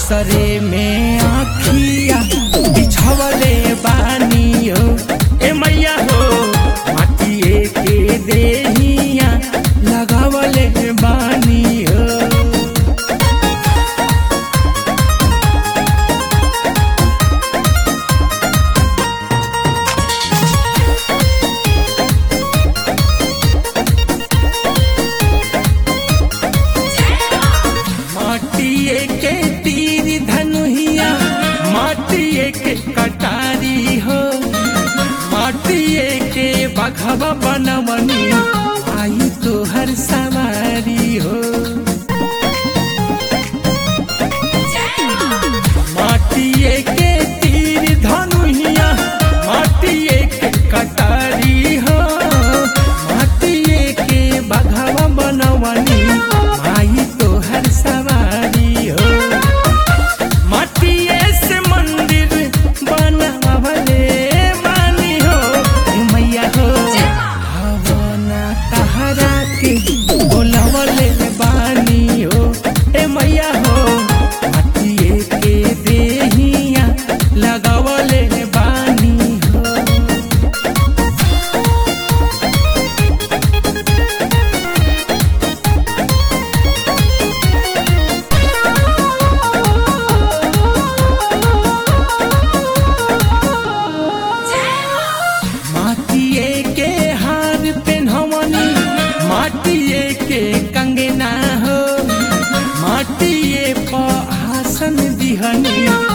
असरे में आखिया बिछवले बानी हो ए मैया हो माटिए के देहिया लगावले बानी हो माटिए के तीर धनुहिया माटिए के कटारी हो माटिए के बघवा बनवनी आई तो हर सवारी हो माटिए के तीर धनुहिया माटिए के कटारी हो माटिए के बघवा बनवनी आई तो हर सवारी हो माटिए से मंदिर बनवले बानी हो ए मैया हो हवना तहरा के बोलवले बानी हो ए मैया हो माटिए के देहिया लगावले बानी हो माटिए के हार पेन्हवनी माटिए के कंगना हो माटिए पर आसन दिहनी